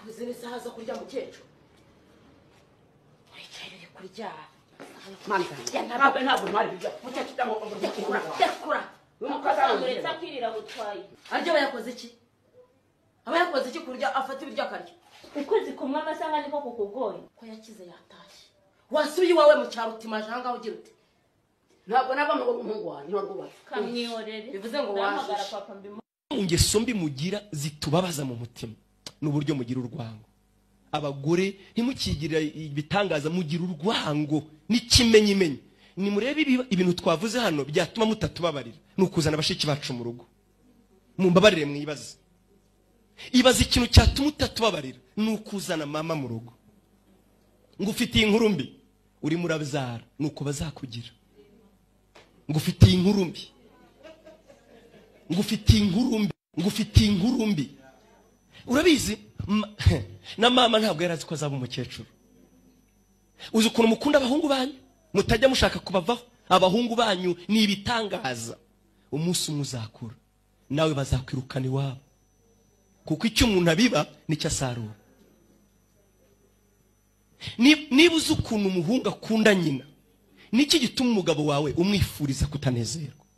izi ni isaha zo kurya mukecuru wicaye uri kurya mani zanjye ya ntabwo ntabwo ntwari kurya mukecuru ujya mu rugo kura kura akazamuretse akirira butwaye arya aba yakoze iki aba yakoze iki kurya afata ibiryo akarya ukwezi kumwe amasanga niko kukugoye ko yakize yatashye wasuye iwawe mu cyaro utimajanga ugira uti ntabwo nava ngo umuhungu wanjye wari ubaye kamyorere Bivuze ngo ndahamagara washushe. papa mbimubwire ingeso mbi mugira zitubabaza mu mutima n'uburyo mugira urwango abagore ntimukigire ibitangaza mugira urwango n'ikimenyimenyi nimurebe ibi- ibintu twavuze hano byatuma mutatubabarira ni ukuzana bashiki bacu mu rugo mumbabarire mwibaze ibaza ikintu cyatuma utatubabarira ni ukuzana mama mu rugo ngo ufitiye inkuru mbi urimo urabyara ni uko bazakugira ngo ufitiye inkuru mbi ngufitiye inkuru mbi ngufitiye inkuru mbi urabizi ma- na mama ntabwo yari azi ko azaba umukecuru uzi ukuntu mukunda abahungu banyu mutajya mushaka kubavaho abahungu banyu ni ibitangaza umunsi umwe uzakura nawe bazakwirukana iwabo kuko icyo umuntu abiba nicyo asarura Ni- niba uzi ukuntu umuhungu akunda nyina niki gituma umugabo wawe umwifuriza kutanezerwa